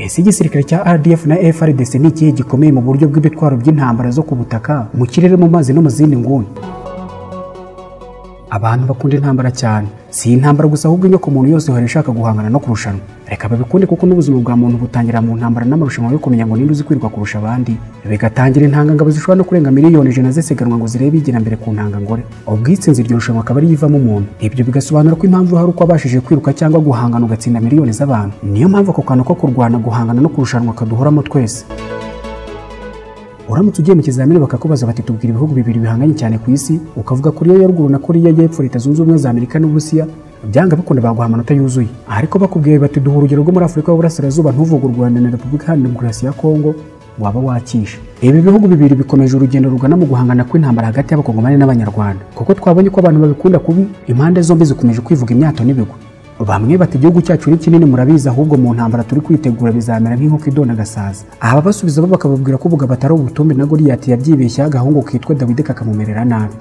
ese igisirikare cya RDF na FRDC ni ikihe gikomeye mu buryo bw'ibitwaro by'intambara zo ku butaka mu kirere mu mazi no mu zindi nguni abantu bakunda intambara cyane si intambara gusa ahubwo inyoko muntu yose ihora ishaka guhangana no kurushanwa reka babikunde kuko n'ubuzima bwa muntu butangira mu ntambara n'amarushanwa yo kumenya ngo ninde uzi kwiruka kurusha abandi bigatangira intangangabo zishobora no kurenga miliyoni ijana zisiganwa ngo zirebe igira mbere ku ntangangore ubwitsinzi iryo rushanwa akaba ariyo ivamo umuntu ibyo bigasobanura ko impamvu hari uko abashije kwiruka cyangwa guhangana ugatsinda miliyoni z'abantu niyo mpamvu ako kantu ko kurwana guhangana no kurushanwa kaduhoramo twese uramutse ugiye mu kizamini bakakubaza bati tubwira ibihugu bibiri bihanganye cyane ku isi ukavuga kuriya ya ruguru na kuriya y'epfo leta zunze ubumwe za amerika n'uburusiya byanga bikunda baguha amanota yuzuye ariko bakubwiye bati duha urugero rwo muri afurika y'uburasirazuba ntuvuge u rwanda na repubulika iharanira demokarasi ya kongo waba wakisha ibi bihugu bibiri bikomeje urugendo rugana mu guhangana kw'intambara hagati y'abakongomani n'abanyarwanda kuko twabonye ko abantu babikunda kubi impande zombi zikomeje kwivuga imyato n'ibigwi bamwe bati igihugu cyacu ni kinini murabizi ahubwo mu ntambara turi kwitegura bizamera nk'inkoko idona gasaza aha basubiza bo bakababwira ko bugabo atari ubutumbi na goliyati yabyibeshyeho agahungu kitwa dawidi kakamumerera nabi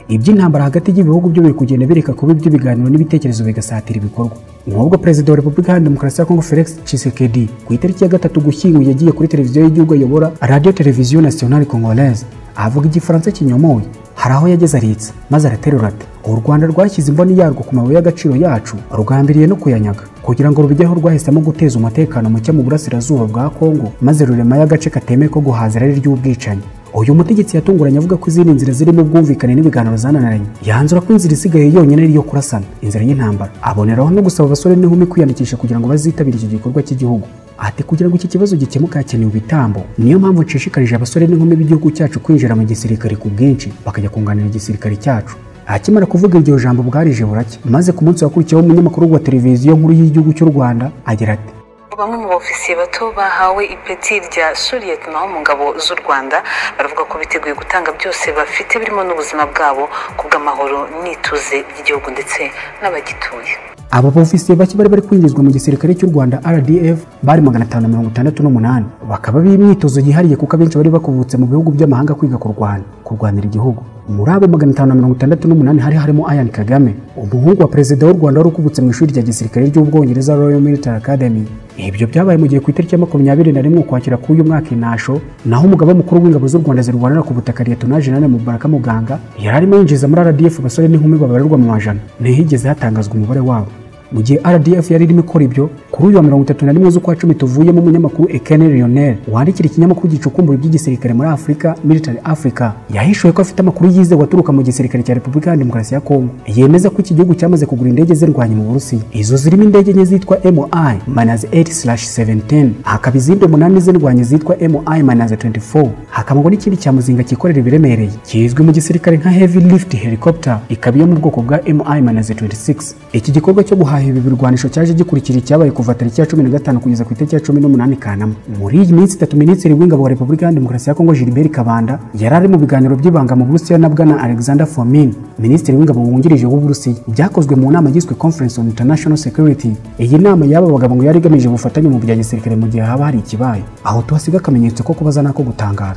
iby'intambara hagati y'ibihugu byo biri kugenda bireka kuba iby'ibiganiro n'ibitekerezo bigasatira ibikorwa nubwo perezida wa repubulika iharanira demokarasi ya kongo felix tshisekedi ku itariki ya gatatu gushyingo yagiye kuri televiziyo y'igihugu ayobora radio televiziyo nationale congolaise avuga igifaransa kinyomoye hari aho yageze aritsa maze araterura ati u rwanda rwashyize imboni yarwo ku mabuye y'agaciro yacu rugambiriye no kuyanyaga kugira ngo rubigeho rwahisemo guteza umutekano muke mu burasirazuba bwa kongo maze rurema y'agace katemeye ko guhazira ari iry'ubwicanyi uyu mutegetsi yatunguranye avuga ko izindi nzira zirimo ubwumvikane n'ibiganiro zananiranye yanzura ko inzira isigaye yonyine ari iyo kurasana inzira y'intambara aboneraho no gusaba abasore n'inkumi kwiyandikisha kugira ngo bazitabire iki gikorwa cy'igihugu ati kugira ngo iki kibazo gikemuke hakenewe ibitambo niyo mpamvu nshishikarije abasore n'inkumi b'igihugu cyacu kwinjira mu gisirikare ku bwinshi bakajya kunganira igisirikare cyacu akimara kuvuga iryo jambo bwarije buracya maze ku munsi wakurikiyeho umunyamakuru wa televiziyo nkuru y'igihugu cy'u rwanda agira ati bamwe mu bofisiye bato bahawe ipeti rya suriyetma mu ngabo z'u rwanda baravuga ko biteguye gutanga byose bafite birimo n'ubuzima bwabo ku bw'amahoro n'ituze ry'igihugu ndetse n'abagituye abo bofisiye bake bari bari kwinjizwa mu gisirikare cy'u rwanda rdf bari magana atanu na mirongo itandatu n'umunani bakaba b'imyitozo yihariye kuko abenshi bari bakuvutse mu bihugu by'amahanga kwiga kurwana kurwanira igihugu muri abo magana atanu na mirongo itandatu n'umunani hari harimo ayan kagame umuhungu wa perezida w'u rwanda wari ukubutse mu ishuri rya gisirikare ry'ubwongereza royal military academy ibyo byabaye mu gihe ku itariki ya makumyabiri na rimwe ukwakira k'uyu mwaka inasho naho umugaba mukuru w'ingabo z'u rwanda zirwanira ku butaka liyetona jenane mubaraka muganga yari arimo yinjiza muri rdf abasore n'inkumi babarirwa mu majana ntihigeze hatangazwa umubare wabo mu gihe rdf yari irimo ikora ibyo kuri uyu wa mirongo itatu na rimwe z'ukwa cumi tuvuyemo umunyamakuru ekene leonel wandikira ikinyamakuru gicukumbura iby'igisirikare muri afurika military africa yahishuye ko afite amakuru yizewe aturuka mu gisirikare cya repubulika ya demokarasi ya kongo yemeza ko iki gihugu cyamaze kugura indege zirwanya mu burusiya izo zirimo indege enye zitwa mi manazi 8-17 hakaba izindi umunani zirwanya zitwa mi manazi 24 hakabagwa n'ikindi cya muzinga cyikorera ibiremereye kizwi mu gisirikare nka heavy lift helicopter ikaba iyo mu bwoko bwa mi manazi 26 iki gikorwa cyo guhaha ibi birwanisho cyaje gikurikira icyabaye kuva tariki ya cumi na gatanu kugeza ku itariki ya cumi n'umunani kanama muri iyi minsi itatu minisitiri w'ingabo wa repubulika ya demokarasi ya kongo gilbert kabanda yari ari mu biganiro by'ibanga mu burusiya na bwana alexander fomin minisitiri w'ingabo wungirije w'uburusiya byakozwe mu nama yiswe conference on international security iyi nama y'aba bagabo ngo yari igamije ubufatanye mu bya gisirikare mu gihe haba hari ikibaye aho tuhasiga akamenyetso ko kubaza n'ako gutangara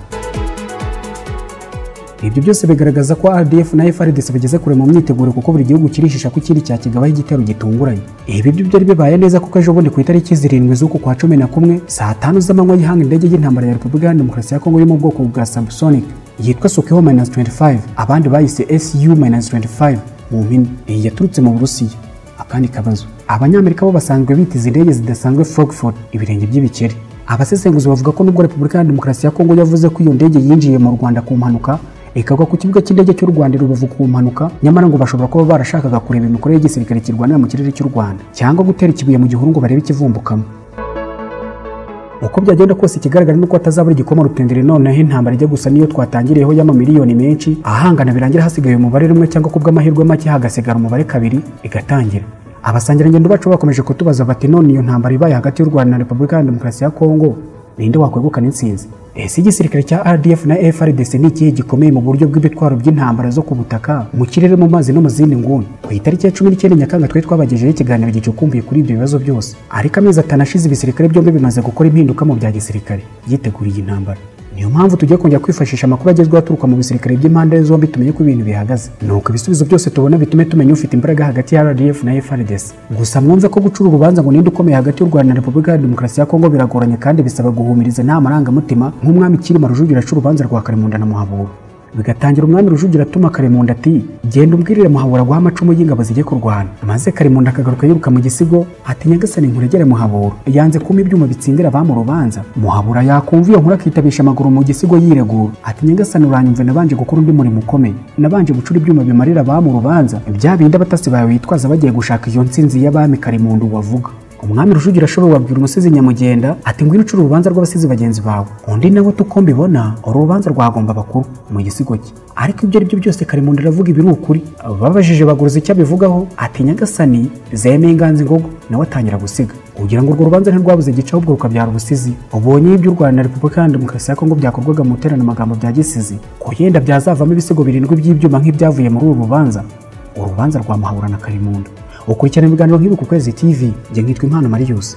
ibyo byose bigaragaza ko rdf na frdc bageze kure mu myiteguro kuko buri gihugu kirishisha ko ikindi cyakigabaho igitero gitunguranye ibi byo byari bibaye neza kuko ejo bundi ku itariki zirindwi z'uku kwa cumi na kumwe saa tanu z'amanywa y'ihanga indege y'intambara ya repubulika ya demokarasi ya kongo yo mu bwoko bwa samsonic yitwa sokeho minus 25 abandi bayise su minus 25 mu mpine iyi yaturutse mu burusiya akandi kabazo abanyamerika bo basanzwe bitiza indege zidasanzwe frogford ibirenge by'ibikeri abasesenguzi bavuga ko nubwo repubulika ya demokarasi ya kongo yavuze ko iyo ndege yinjiye mu rwanda ku mpanuka ikagwa ku kibuga cy'indege cy'u Rwanda rubavu ku mpanuka nyamara ngo bashobora kuba barashakaga kureba imikorere y'igisirikare kirwanira mu kirere cy'u Rwanda cyangwa gutera ikibuye mu gihuru ngo barebe ikivumbukamo uko byagenda kose ikigaragara nuko atazabura igikoma rutendere noneho intambara ijya gusa niyo twatangiriyeho y'amamiliyoni menshi ahangana birangira hasigaye umubare rimwe cyangwa kubw'amahirwe make hagasigara umubare kabiri igatangira abasangirangendo bacu bakomeje kutubaza bati none iyo ntambara ibaye hagati y'u Rwanda na Repubulika ya Demokarasi ya Kongo ninde wakwegukana intsinzi ese igisirikare cya rdf na frdc ni ikihe gikomeye mu buryo bw'ibitwaro by'intambara zo ku butaka mu kirere mu mazi no mu zindi nguni ku itariki ya cumi n'icyenda nyakanga twari twabagejeho ikiganiro gicukumbuye kuri ibyo bibazo byose ariko amezi atanu ashize ibisirikare byombi bimaze gukora impinduka mu bya gisirikare yitegura iyi ntambara niyo mpamvu tugiye kongera kwifashisha amakuru agezweho aturuka mu bisirikare by'impande zombi tumenye uko ibintu bihagaze nuko ibisubizo byose tubona bitume tumenya ufite imbaraga hagati ya rdf na frds gusa mwumve ko gucura urubanza ngo ninde ukomeye hagati y'u rwanda na repubulika ya demokarasi ya kongo biragoranye kandi bisaba guhumiriza nta marangamutima nk'umwami kirima rujugira aca urubanza rwa karimunda na muhabura bigatangira umwami rujugira atuma karemunda ati genda umbwirire muhabura guha amacumu y'ingabo zijye kurwana maze karemunda akagaruka yiruka mu gisigo ati nyagasani nkuregere muhabura yanze kuma ibyuma bitsindira abamu urubanza muhabura yakumva iyo nkuru akitabisha amaguru mu gisigo yiregura ati nyagasani uranyumve nabanje gukora undi murimo ukomeye nabanje gucura ibyuma bimarira abamu urubanza bya bindi abatasi bawe bitwaza bagiye gushaka iyo nsinzi y'abami karemunda wavuga umwami rujugira ashobora wabwira umusizi nyamugenda ati ngwino ucura urubanza rw'abasizi bagenzi bawe undi nawe tuko mbibona uru rubanza rwagomba bakuru mu gisigo cye ariko ibyo ari byo byose karimunda aravuga ibi ni ukuri babajije baguruza icyo abivugaho ati nyagasani zemeye inganzi ngogo nawe atangira gusiga kugira ngo urwo rubanza ntirwabuze gica ahubwo rukabyara ubusizi ubonye ibyo u rwanda na repubulika ya demokarasi ya kongo byakorwaga mu iteranamagambo bya gisizi ko yenda byazavamo ibisigo birindwi by'ibyuma nk'ibyavuye muri uru rubanza urubanza rwa muhabura na karimunda ukurikirana ibiganiro nk'ibi ku kwezi tv njye nkitwa impano mariyusi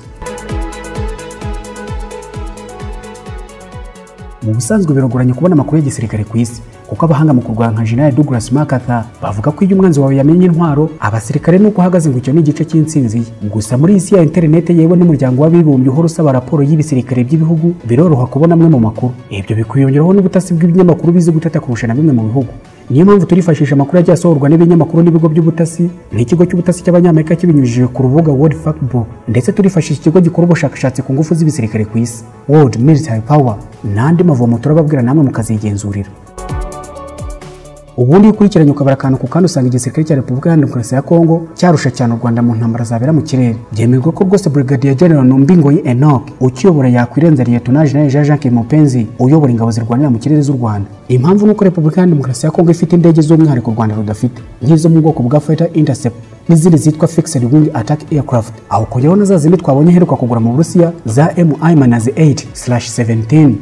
mu busanzwe biragoranye kubona amakuru y'igisirikare ku isi kuko abahanga mu kurwanya nka general douglas makata bavuga ko iyo umwanzi wawe yamenye intwaro abasirikare nuko uhagaze ngo icyo ni igice cy'insinzi ye gusa muri iyi ya interineti yewe n'umuryango w'abibumbye uhora usaba raporo y'ibisirikare by'ibihugu biroroha kubona amwe mu makuru ibyo bikwiyongeraho n'ubutasi bw'ibinyamakuru bizi gutata kurusha na bimwe mu bihugu niyo mpamvu turifashisha amakuru yagiye asohorwa n'ibinyamakuru n'ibigo by'ubutasi nk'ikigo cy'ubutasi cy'abanyamerika kibinyujije ku rubuga world factbook ndetse turifashisha ikigo gikora ubushakashatsi ku ngufu z'ibisirikare ku isi world military power n'andi mavomo turababwira namwe mukazigenzurira ubundi iyo ukurikiranye ukabara akantu ku kandi usanga igisirikare cya repubulika ya demokarasi ya kongo cyarusha cyane u rwanda mu ntambara zabera mu kirere byemerwa ko rwose brigadier general numbingoyi enoch ukiyobora yakwirenza liyetona jenerali jean jacques mupenzi uyobora ingabo zirwanira mu kirere z'u rwanda impamvu ni uko repubulika ya demokarasi ya kongo ifite indege z'umwihariko u rwanda rudafite nk'izo mu bwoko bwa fighter intercept n'izindi zitwa fixed wing attack aircraft aho kujyaho na za zindi twabonye iheruka kugura mu burusiya za mi manazi 8/17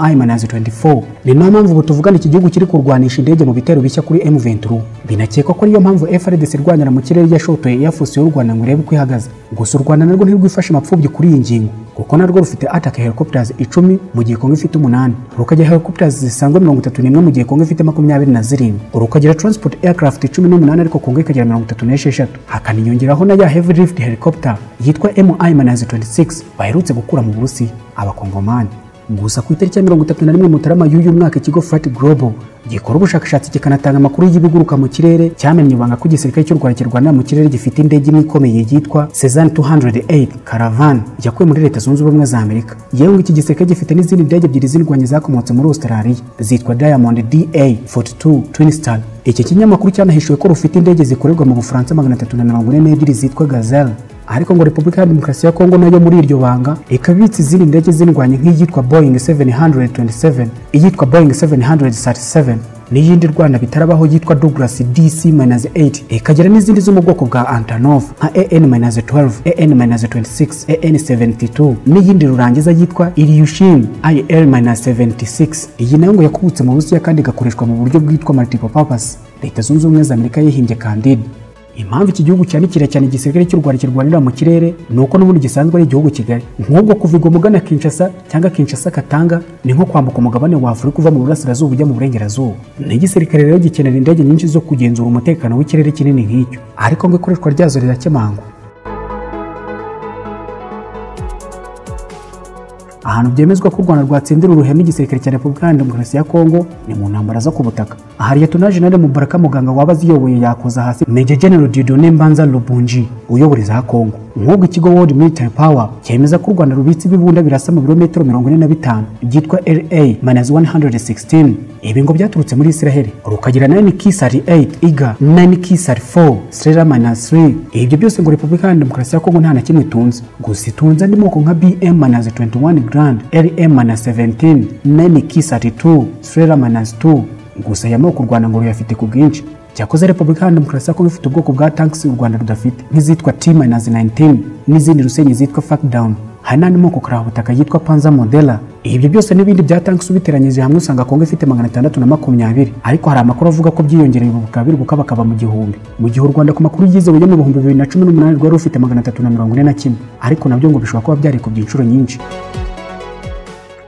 mi manazi 24 ni nayo mpamvu ubu tuvugana iki gihugu kiri kurwanisha indege mu bitero bishya kuri m23 binakekwa ko ariyo mpamvu frds irwanira mu kirere yashotoye airforce y'u rwanda ngo irebe uko ihagaze gusa u rwanda narwo ntirwifashe amapfubyi kuri iyi ngingo kuko narwo rufite attack helicopters icumi mu gihe kongo ifite umunani rukagira helicopters zisanzwe mirongo itatu n'imwe mu gihe kongo ifite makumyabiri na zirindwi rukagira transport aircraft icumi n'umunani ariko kongo ikagira mirongo itatu n'esheshatu hakaniyongeraho na ya heavy lift helicopter yitwa mi manazi 26 baherutse gukura mu burusiya abakongomani gusa ku itariki ya mirongo itatu na rimwe mutarama y'uyu mwaka ikigo fat global gikora ubushakashatsi kikanatanga amakuru y'ibiguruka mu kirere cyamenye ibanga ko igisirikare cy'u rwanda kirwanira mu kirere gifite indege imwe ikomeye yitwa sezan 208 caravan yakuwe muri leta zunze ubumwe za amerika yewe iki gisirikare gifite n'izindi ndege ebyiri zirwanya zakomotse muri australia zitwa diamond da 42 twinstar iki kinyamakuru cyanahishuwe ko rufite indege zikorerwa mu bufaransa magana atatu na mirongo ine n'ebyiri zitwa gazelle ariko ngo repubulika ya demokarasi ya kongo nayo muri iryo banga ikabitsa izindi ndege zindwanya nk'iyitwa boeing 727 iyitwa boeing 737 n'iyindi rwanda bitarabaho yitwa douglas dc-8 ikagira n'izindi zo mu bwoko bwa antonov nka an-12 an-26 an-72 n'iyindi rurangiza yitwa ilyushin il-76 iyi nayo ngo yakubutse mu burusiya kandi igakoreshwa mu buryo bwitwa multiple purpose leta zunze ubumwe za amerika yihimbye kandida impamvu iki gihugu cyanikira cyane igisirikare cy'u rwanda kirwanira mu kirere ni uko n'ubundi gisanzwe ari igihugu kigari nk'ubwo kuva i goma kinshasa cyangwa kinshasa katanga ni nko kwambuka umugabane wa afurika uva mu burasirazuba ujya mu burengerazuba n'igisirikare rero gikenera indege nyinshi zo kugenzura umutekano w'ikirere kinini nk'icyo ariko ngo ikoreshwa ryazo rirakemangwa ahantu byemezwa ko u rwanda rwatsindira uruheme igisirikare cya repubulika ya demokarasi ya kongo ni mu ntambara zo ku butaka aha liyetona jenali mubaraka muganga waba aziyoboye yakoza hasi meje general didone mbanza lubunji uyoboreza ha kongo nk'ubwo ikigo world military power cyemeza ko u rwanda rubitse ibibunda birasa mu birometero mirongo ine na bitanu byitwa ra minus 116 ibi ngo byaturutse muri israheli rukagira 9 kisari 8 iga 9 kisari 4 srera minus 3 ibyo byose ngo repubulika ya demokarasi ya kongo nta na kimwe itunze gusa itunze andi moko nka bm minus 21 grand lm minus 17 9 kisari 2 srera minus 2 gusa aya moko u rwanda ngo ruyafite ku bwinshi cyakoze repubulika ya demokarasi ya kongo ifite ubwoko bwa tankisi u rwanda rudafite nk'izitwa t minus 19 n'izindi rusenyi zitwa fakdown hari n'andi moko karabutaka yitwa panza modela ibyo byose n'ibindi bya tankisi ubiteranyije hamwe usanga kongo ifite magana atandatu na makumyabiri ariko hari amakuru avuga ko byiyongereye ubu bukaba biri guka bakaba mu gihumbi mu gihe u rwanda ku makuru yizewe yo mu bihumbi bibiri na cumi n'umunani rwari rufite magana atatu na mirongo ine na kimwe ariko nabyo ngo bishobora kuba byari ku by'inshuro nyinshi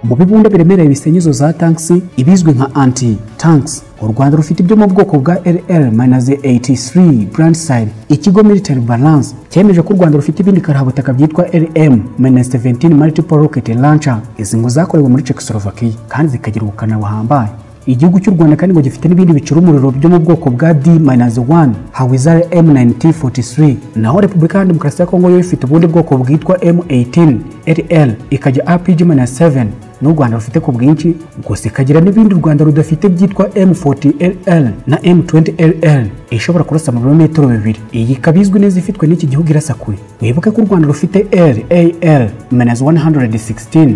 mu bibunda biremereye bisenya izo za tankisi ibizwi nka anti tankisi u rwanda rufite ibyo mu bwoko bwa rr-83 brandside ikigo military balance cyemeje ko u rwanda rufite ibindi karahabutaka byitwa rm-17 multiple rocket launcher izi ngo zakorewe muri czechoslovakia kandi zikagira ubukana buhambaye igihugu cy'u rwanda kandi ngo gifite n'ibindi bicura umuriro byo mu bwoko bwa d-1 hawizare m1943 naho repubulika ya demokarasi ya kongo yo ifite ubundi bwoko bwitwa m18 rl ikajya rpg-7 n'u rwanda rufite ku bwinshi gusa ikagira n'ibindi u rwanda rudafite byitwa m40 rl na m20 rl ishobora kurasa mu birometero bibiri iyi ikaba izwi neza ifitwe n'iki gihugu irasa kure wibuke ko u rwanda rufite ral-116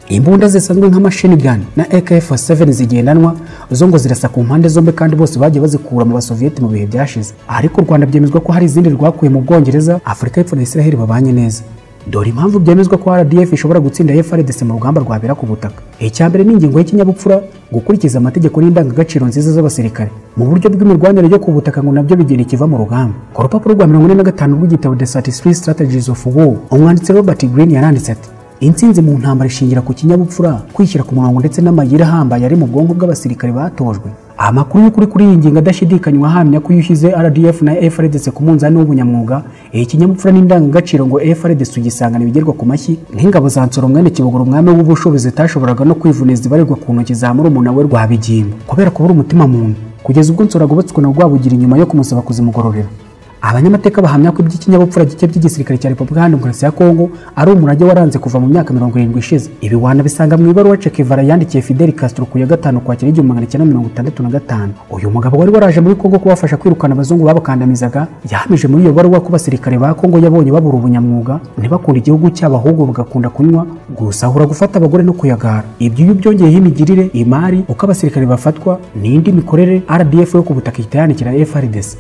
imbunda zisanzwe nka machine gun na AK47 zigendanwa zo ngo zirasa ku mpande zombi kandi bose bagiye bazikura mu basoviyeti mu bihe byashize ariko u Rwanda byemezwa ko hari izindi rwakuye mu Bwongereza Afurika y'Epfo na Israel babanye neza dore impamvu byemezwa ko RDF ishobora gutsinda FARDC mu rugamba rwabera ku butaka icya mbere ni ingingo y'ikinyabupfura gukurikiza amategeko n'indangagaciro nziza z'abasirikare mu buryo bw'imirwanire yo ku butaka ngo nabyo bigenda ikiva mu rugamba ku rupapuro rwa mirongo ine na gatanu rw'igitabo The Satisfactory Strategies of War umwanditsi Robert Greene yaranditse ati intsinzi mu ntambara ishingira ku kinyabupfura kwishyira ku murongo ndetse n'amayira ahambaye ari mu bwonko bw'abasirikare batojwe amakuru y'ukuri kuri iyi ngingo adashidikanywa ahamya ko iyo ushyize rdf na frdc ku munzani w'ubunyamwuga iyi kinyabupfura n'indangagaciro ngo frdc ugisangana ibigerwa ku mashyi nk'ingabo za nsoro mwene kibogora umwami w'ubushobe zitashoboraga no kwivuniza ibarirwa ku ntoki za murumuna we rwabigingo kubera kubura umutima muntu kugeza ubwo nsoro agobotswe na rwabugira inyuma yo kumusaba kuzimugororera abanyamateka bahamya ko iby'ikinyabupfura gike by'igisirikare cya repubulika ya demokarasi ya kongo ari umurage waranze kuva mu myaka mirongo irindwi ishize ibi wanabisanga mu ibaruwa che guevara yandikiye fidel castro ku ya gatanu kwakira igihumbi magana cyenda mirongo itandatu na gatanu uyu mugabo wari waraje muri kongo kubafasha kwirukana abazungu babakandamizaga yahamije muri iyo baruwa ko abasirikare ba kongo yabonye babura ubunyamwuga ntibakunda igihugu cyabo ahubwo bagakunda kunywa gusahura gufata abagore no kuyagara ibyo iyo byongeyeho imigirire imari uko abasirikare bafatwa n'indi mikorere rdf yo ku butaka ihita yandikira frdc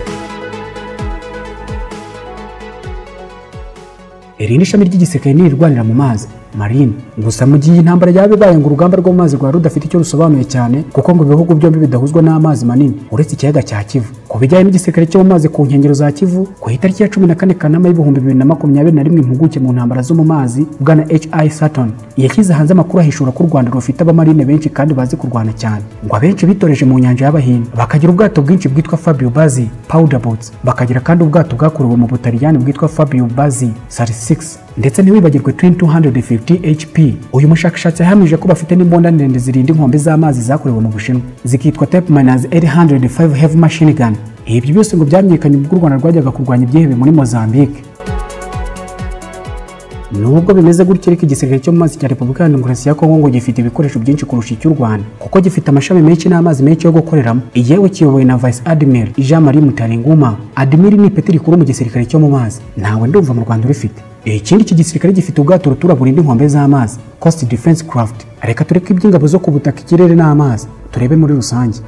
iri ni ishami ry'igisirikare n'irirwanira mu mazi marine gusa mu gihe intambara yaba ibaye ngo urugamba rwo mu mazi rwari rudafite icyo rusobanuye cyane kuko ngo ibihugu byombi bidahuzwa n'amazi manini uretse ikiyaga cya kivu ku bijyanye n'igisirikare cyo mu mazi ku nkengero za kivu ku itariki ya cumi na kane kanama y'ibihumbi bibiri na makumyabiri na rimwe impuguke mu ntambara zo mu mazi bwana hi saturn yashyize hanze amakuru ahishura ko u rwanda rufite abamarine benshi kandi bazi kurwana cyane ngo abenshi bitoreje mu nyanja y'abahinde bakagira ubwato bwinshi bwitwa fabio bazi powder boats bakagira kandi ubwato bwakorewe mu butaliyani bwitwa fabio bazi 36 ndetse ntiwibagirwe twin 250 hp uyu mushakashatsi yahamije ko bafite n'imbunda ndende zirinda inkombe z'amazi zakorewe mu bushinwa zikitwa type minus 805 heavy machine gun ibyo byose ngo byamenyekanye ubwo u rwanda rwajyaga kurwanya ibyihebe muri mozambique nubwo bimeze gutyo ariko igisirikare cyo mu mazi cya repubulika ya demokarasi ya kongo ngo gifite ibikoresho byinshi kurusha icy'u rwanda kuko gifite amashami menshi n'amazi menshi yo gukoreramo igihewe kiyobowe na vice admiral jean marie mutarenguma admiral ni ipeti rikuru mu gisirikare cyo mu mazi ntawe ndumva mu rwanda urifite ikindi iki gisirikare gifite ubwato rutura burinda inkombe z'amazi coast defense craft reka tureke iby'ingabo zo ku butaka ikirere n'amazi turebe muri rusange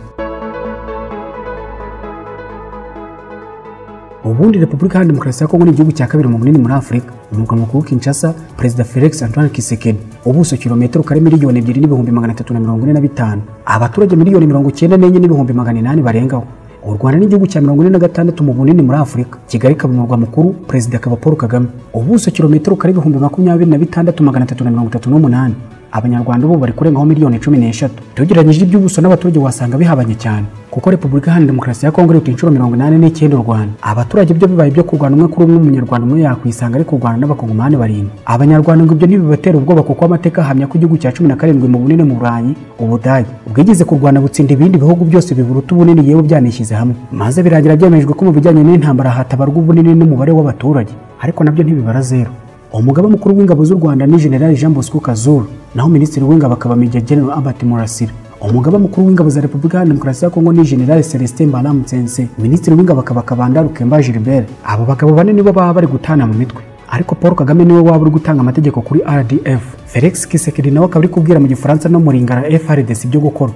ubundi repubulika ya demokarasi ya kongo ni igihugu cya kabiri mu bunini muri afurika umurwa mukuru kinshasa perezida felix antoine kisekedi ubuso kilometero kare miliyoni ebyiri n'ibihumbi magana atatu na mirongo ine na bitanu abaturage miliyoni mirongo icyenda n'enye n'ibihumbi magana inani barengaho u rwanda n'igihugu cya mirongo ine na gatandatu mu bunini muri afurika kigali ikaba umurwa mukuru perezida akaba paul kagame ubuso kilometero kare ibihumbi makumyabiri na bitandatu magana atatu na mirongo itatu n'umunani abanyarwanda ubu bari kurengaho miliyoni cumi n'eshatu tugereranyije iby'ubuso n'abaturage wasanga bihabanye cyane kuko repubulika iharanira demokarasi ya kongo iruta inshuro mirongo inani n'icyenda u rwanda abaturage byo bibaye byo kurwana umwe kuri umwe umunyarwanda umwe yakwisanga ari kurwana n'abakongomani barindwi abanyarwanda ngo ibyo ntibibatera ubwoba kuko amateka ahamya ko igihugu cya cumi na karindwi mu bunini mu burayi ubudage bwigeze kurwana butsinda ibindi bihugu byose biburuta ubunini yewe byanishyize hamwe maze birangira byemejwe ko mu bijyanye n'intambara hatabarwa ubunini n'umubare w'abaturage ariko nabyo ntibibara zero umugaba mukuru w'ingabo z'u rwanda ni generali jean bosco kazuru naho minisitiri w'ingabo akaba meja general albert murasira umugaba mukuru w'ingabo za repubulika ya demokarasi ya kongo ni generali celestin balamutsense minisitiri w'ingabo akaba kabanda rukemba gilbert abo bagabo bane nibo baba bari gutana mu mitwe ariko paul kagame niwe waba uri gutanga amategeko kuri rdf felix kisekedi nawe akaba ari kubwira mu gifaransa no mu ringara frds ibyo gukora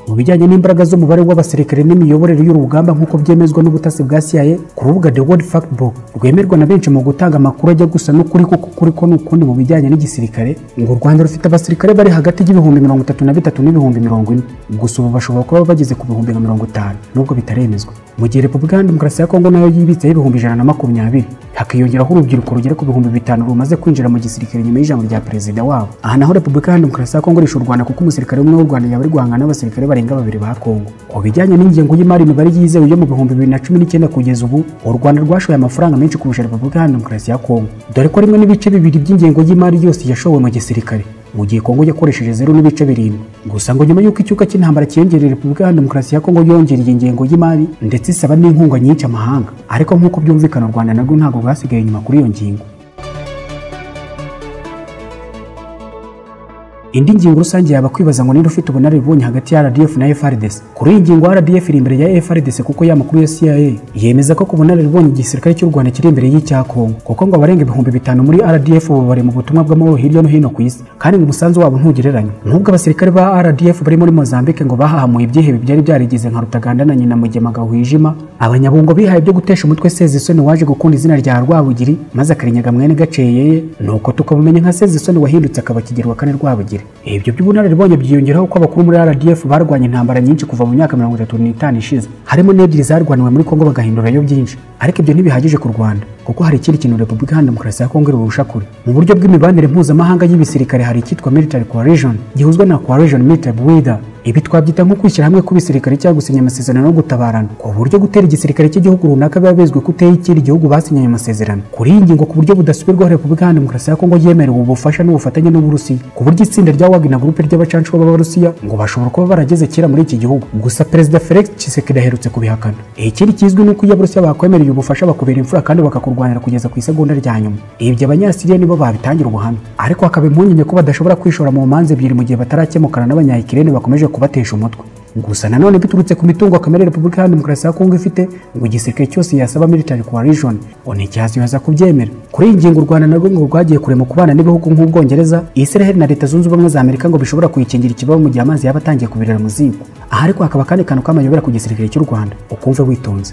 mu bijyanye n'imbaraga z'umubare w'abasirikare n'imiyoborere y'urugamba nk'uko byemezwa n'ubutasi bwa CIA ku rubuga The World Factbook rwemerwa na benshi mu gutanga amakuru ajya gusa n'ukuri kuko kuri ko n'ukundi mu bijyanye n'igisirikare ngo u Rwanda rufite abasirikare bari hagati y'ibihumbi mirongo itatu na bitatu n'ibihumbi mirongo ine gusa ubu bashobora kuba bageze ku bihumbi nka mirongo itanu nubwo bitaremezwa mu gihe Repubulika ya Demokarasi ya Kongo nayo yibitseho ibihumbi ijana na makumyabiri hakiyongeraho urubyiruko rugera ku bihumbi bitanu rumaze kwinjira mu gisirikare nyuma y'ijambo rya perezida wabo aha naho repubulika iharanira demokarasi ya kongo irusha u rwanda kuko umusirikare umwe w'u rwanda yaba ari guhangana n'abasirikare barenga babiri ba kongo ku bijyanye n'ingengo y'imari imibare yizewe yo mu bihumbi bibiri na cumi n'icyenda kugeza ubu u rwanda rwashoye amafaranga menshi kurusha repubulika iharanira demokarasi ya kongo dore ko rimwe n'ibice bibiri by'ingengo y'imari yose yashowe mu gisirikare mu gihe kongo yakoresheje zeru n'ibice birindwi gusa ngo nyuma y'uko icyuka cy'intambara cyiyongereye repubulika ya demokarasi ya kongo yongereye ingengo y'imari ndetse isaba n'inkunga nyinshi amahanga ariko nk'uko byumvikana u rwanda narwo ntabwo bwasigaye inyuma kuri iyo ngingo indi ngingo rusange yaba kwibaza ngo niba ufite ubunararibonye hagati ya RDF na FRDC kuri iyi ngingo RDF iri imbere ya FRDC kuko yamakuru ya CIA yemeza ko ku bunararibonye igisirikare cy'u Rwanda kiri imbere y'icya Kongo kuko ngo abarenga ibihumbi bitanu muri RDF ubu bari mu butumwa bw'amahoro hirya no hino ku isi kandi ngo umusanzu wabo ntugereranywa nubwo abasirikare ba RDF bari muri Mozambique ngo bahahamuye ibyihebe byari byarigize nka Rutaganda na nyina Mugema Gahwijima abanyabungo bihaye byo gutesha umutwe Sezisoni waje gukunda izina rya Rwabugiri maze akarinyaga mwene Gaceyeye nuko tukamumenya nka Sezisoni wahindutse akaba Kigeli wa kane Rwabugiri ibyo by'ubunararibonye byiyongeraho ko abakuru muri RDF barwanya intambara nyinshi kuva mu myaka mirongo itatu n'itanu ishize harimo n'ebyiri zarwaniwe muri Kongo bagahindurayo byinshi ariko ibyo ntibihagije ku Rwanda kuko hari ikindi kintu Repubulika Iharanira Demokarasi ya Kongo irurusha kure mu buryo bw'imibanire mpuzamahanga y'ibisirikare hari icyitwa Military Coalition gihuzwa na Coalition Military Builder ibi twabyita nko kwishyira hamwe kw'ibisirikare cyangwa gusinya amasezerano no gutabarana ku buryo gutera igisirikare cy'igihugu runaka biba bizwi ko uteye ikindi gihugu basinyanye amasezerano kuri iyi ngingo ku buryo budasubirwaho repubulika ya demokarasi ya kongo yemerewe ubufasha n'ubufatanye n'uburusiya ku buryo itsinda rya wagina gurupe ry'abacancuro b'abarusiya ngo bashobora kuba barageze kera muri iki gihugu gusa perezida felix tshisekedi aherutse kubihakana ikindi kizwi ni uko iyo abarusiya bakwemereye ubufasha bakubera imfura kandi bakakurwanira kugeza ku isegonda rya nyuma ibyo abanyasiriya nibo babitangira ubuhamya ariko hakaba impungenge ko badashobora kwishora mu manza ebyiri mu gihe batarakemukana n'abanyayikirene bakomeje kubatesha umutwe gusa nanone biturutse ku mitungo kamere repubulika iharanira demokarasi ya kongo ifite ngo igisirikare cyose yasaba military coalition ngo nticyaziyuhaza kubyemera kuri iyi ngingo u rwanda narwo ngo rwagiye kure mu kubana n'ibihugu nk'ubwongereza israel na leta zunze ubumwe za amerika ngo bishobora kuyikingira ikibazo mu gihe amazi yaba atangiye kubirira mu ziko aha ariko hakaba akandi kantu k'amayobera ku gisirikare cy'u rwanda ukumve witonze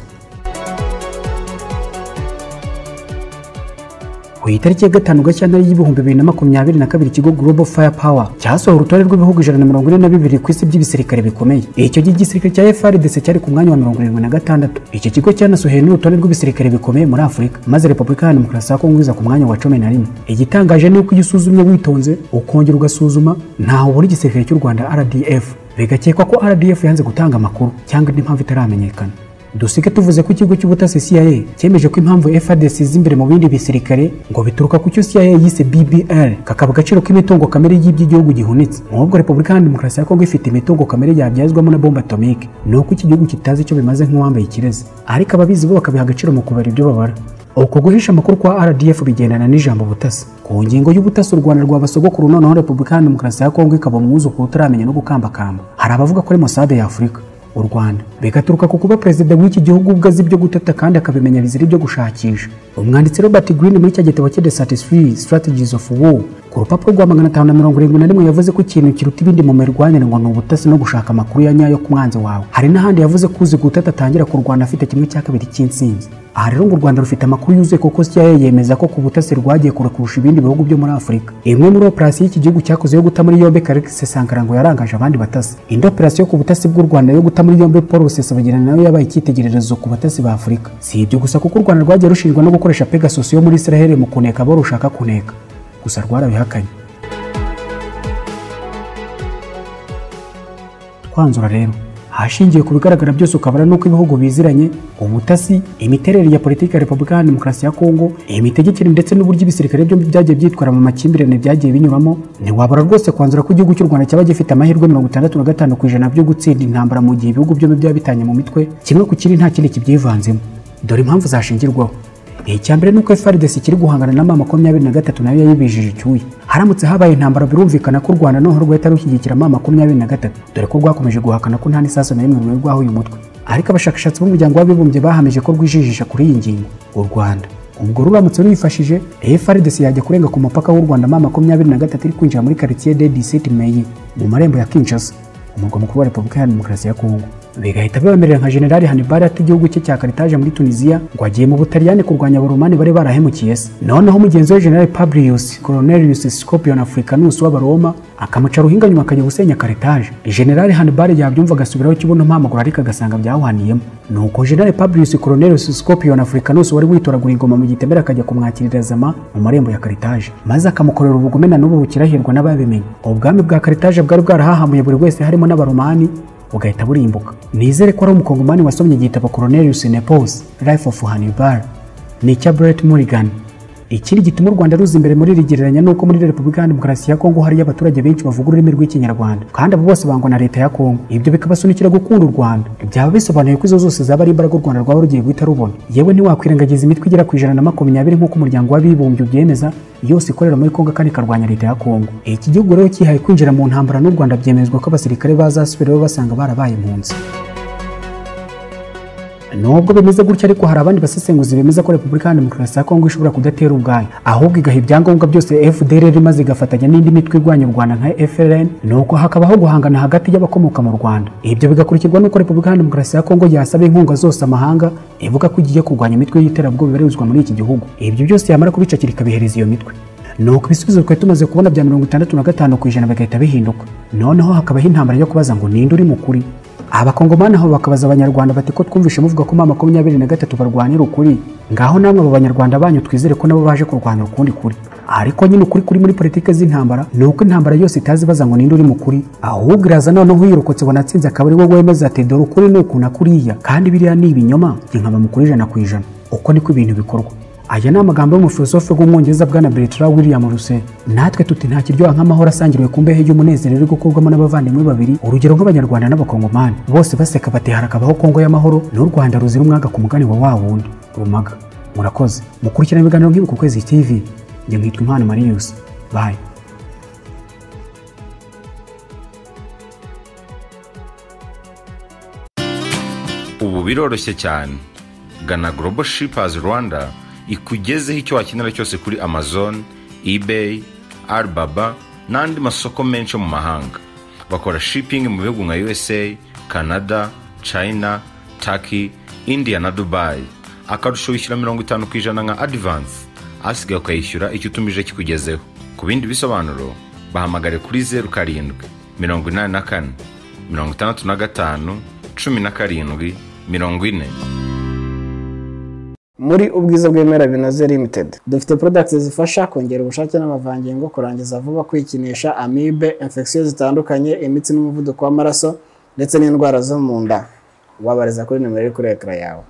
ku itariki ya gatanu gashyantare y'ibihumbi bibiri na makumyabiri na kabiri ikigo global fire power cyasohoye urutonde rw'ibihugu ijana na mirongo ine na bibiri ku isi by'ibiserikare bikomeye icyo gihe igisirikare cya frdc cyari ku mwanya wa mirongo irindwi na gatandatu iki kigo cyanasohoye n'urutonde rw'ibiserikare bikomeye muri afurika maze repubulika ya demokarasi ya kongo iza ku mwanya wa cumi na rimwe igitangaje ni uko iyo usuzumye witonze ukongera ugasuzuma ntaho ubura igisirikare cy'u rwanda rdf bigakekwa ko rdf yanze gutanga amakuru cyangwa indi mpamvu itaramenyekana dusike tuvuze ko ikigo cy'ubutasi CIA cyemeje ko impamvu FARDC z'imbere mu bindi bisirikare ngo bituruka ku cyo CIA yise BBL kakaba agaciro k'imitungo kamere y'iby'igihugu gihunitse nk'ubwo Repubulika ya Demokarasi ya Kongo ifite imitungo kamere yabyazwamo na bombe atomike ni uko iki gihugu kitazi icyo bimaze nk'uwambaye ikirezi ariko ababizi bo bakabiha agaciro mu kubara ibyo babara uko guhisha amakuru kwa rdf bigendana n'ijambo butasi ku ngingo y'ubutasi u rwanda rwa basogokuru noneho repubulika ya demokarasi ya kongo ikaba umwuzukuru utaramenya no gukambakamba hari abavuga ko ari mosade ya afurika u Rwanda bigaturuka ku kuba perezida w'iki gihugu ubwo azi ibyo gutata kandi akabimenya bizira ibyo gushakisha umwanditsi Robert Greene muri cya gitabo cye The 33 Strategies of War ku rupapuro rwa magana atanu na mirongo irindwi na rimwe yavuze ko ikintu kiruta ibindi mu mirwanire ngo ni ubutasi no gushaka amakuru ya nyayo ku mwanzi wawe hari n'ahandi yavuze ko uzi gutata atangira ku Rwanda afite kimwe cya kabiri cy'intsinzi aha rero ngo u rwanda rufite amakuru yuzuye kuko CIA yemeza ko ku butasi rwagiye kure kurusha ibindi bihugu byo muri afurika imwe muri operasiyo iki gihugu cyakoze yo guta muri yombi karikise sankara ngo yarangaje abandi batasi indi operasiyo ku butasi bw'u rwanda yo guta muri yombi paul rusesabagina nayo yabaye icyitegererezo ku batasi ba afurika si ibyo gusa kuko u rwanda rwagiye rushinjwa no gukoresha pegasus yo muri israel mu kuneka abo rushaka kuneka gusa rwarabihakanye twanzura rero ahashingiwe ku bigaragara byose ukabara n'uko ibihugu biziranye ubutasi imiterere ya politiki ya repubulika ya demokarasi ya kongo imitegekere ndetse n'uburyo ibisirikare byombi byagiye byitwara mu makimbirane byagiye binyuramo ntiwabura rwose kwanzura ko igihugu cy'u rwanda cyaba gifite amahirwe mirongo itandatu na gatanu ku ijana byo gutsinda intambara mu gihe ibihugu byombi byaba bitanye mu mitwe kimwe ku kindi nta kindi kibyivanzemo dore impamvu zashingirwaho icya mbere ni uko FARDC kiri guhangana na mama makumyabiri na gatatu nayo yayibijije icyuya haramutse habaye intambara birumvikana ko u rwanda noneho rwahita rushyigikira mama makumyabiri na gatatu dore ko rwakomeje guhakana ko nta n'isasu na rimwe rwari uyu mutwe ariko abashakashatsi b'umuryango w'abibumbye bahamije ko rwijijisha kuri iyi ngingo u rwanda ubwo ruramutse ruyifashije FARDC yajya kurenga ku mupaka w'u rwanda mama makumyabiri na gatatu iri kwinjira muri quartier de 17 meyi mu marembo ya kinshasa umurwa mukuru wa repubulika ya demokarasi ya kongo bigahita bibemerera nka General Hannibal ati igihugu cye cya Carthage muri Tunisia ngo agiye mu Butaliyani kurwanya Abaromani bari barahemukiye se noneho mugenzi we General Publius Cornelius Scopion Africanus w'Abaroma akamuca ruhinga nyuma akajya gusenya Carthage General Hannibal yabyumva agasubiraho ikibuno mpamaguru ariko agasanga byawaniyeho nuko General Publius Cornelius Scopion Africanus wari witoragura ingoma mu gitemera akajya kumwakirira zama mu marembo ya Carthage maze akamukorera ubugome na n'ubu bukirahirwa n'ababimenye ubwami bwa Carthage bwari bwarahahamuye buri wese harimo n'Abaromani bugahita burimbuka nizere ko ari umukongomani wasomye igitabo Cornelius Nepos Life of Hannibal ni icya Brett Mulligan ikindi gituma u Rwanda ruza imbere muri iri gereranya ni uko muri Repubulika ya Demokarasi ya Kongo hariyo abaturage benshi bavuga ururimi rw'Ikinyarwanda kandi abo bose bangwa na leta ya Kongo ibyo bikabasunikira gukunda u Rwanda byaba bisobanuye ko izo zose zaba ari imbaraga u Rwanda rwaba rugiye guhita rubona yewe ntiwakwirengagiza imitwe igera ku ijana na makumyabiri nk'uko umuryango w'abibumbye ubyemeza yose ikorera muri Kongo kandi ikarwanya leta ya Kongo iki gihugu rero kihaye kwinjira mu ntambara n'u Rwanda byemezwa ko abasirikare bazasubirayo basanga barabaye impunzi nubwo bimeze gutya ariko hari abandi basesenguzi bemeza ko repubulika ya demokarasi ya kongo ishobora kudatera ubwayo ahubwo igaha ibyangombwa byose fdr maze igafatanya n'indi mitwe irwanya u rwanda nka frn nuko hakabaho guhangana hagati y'abakomoka mu rwanda ibyo bigakurikirwa n'uko repubulika ya demokarasi ya kongo yasaba inkunga zose amahanga ivuga ko igiye kurwanya imitwe y'iterabwoba ibarizwa muri iki gihugu ibyo byose yamara kubicakira ikabihereza iyo mitwe nuko ibisubizo twari tumaze kubona bya mirongo itandatu na gatanu ku ijana bigahita bihinduka noneho hakabaho intambara yo kubaza ngo ninde uri mukuri abakongomani aho bakabaza abanyarwanda bati ko twumvishe muvuga ko mama makumyabiri na gatatu barwanira ukuri ngaho namwe abo banyarwanda banyu twizere ko nabo baje kurwanya ukundi kuri ariko nyine ukuri kuri muri politiki z'intambara ni uko intambara yose itazi baza ngo ninde uri mukuri ahubwo iraza noneho uyirokotse wanatsinze akaba ari wowe wemeza ati dore ukuri ni uku na kuriya kandi biriya ni ibinyoma nkaba mukuri ijana ku ijana uko niko ibintu bikorwa aya ni amagambo y'umufilosofe w'umwongereza bwana Bertrand William Russell natwe tuti nta kiryoha nk'amahoro asangiriwe ku mbehe y'umunezero iri gukurwamo n'abavandimwe babiri urugero nk'abanyarwanda n'abakongomani bose baseka bati harakabaho kongo y'amahoro n'u rwanda ruzira umwaga ku mugani wa wa wundi rumaga murakoze mukurikirana ibiganiro nk'ibi ku kwezi tv njye nkitwa impano marius bayi ubu biroroshye cyane gana global shippers rwanda ikugezeho icyo wakenera cyose kuri amazon ebay alibaba n'andi masoko menshi yo mu mahanga bakora shipping mu bihugu nka usa canada china turkey india na dubai akarusho wishyura mirongo itanu ku ijana nka adivansi asigaye ukayishyura icyo utumije kikugezeho ku bindi bisobanuro bahamagare kuri zeru karindwi mirongo inani na kane mirongo itandatu na gatanu cumi na karindwi mirongo ine muri ubwiza bw'ibimera binoze limited dufite products zifasha kongera ubushake n'amavangingo kurangiza vuba kwikinisha amibe infection zitandukanye imitsi n'umuvuduko w'amaraso ndetse n'indwara zo mu nda wabariza kuri nimero iri kuri ekara yawe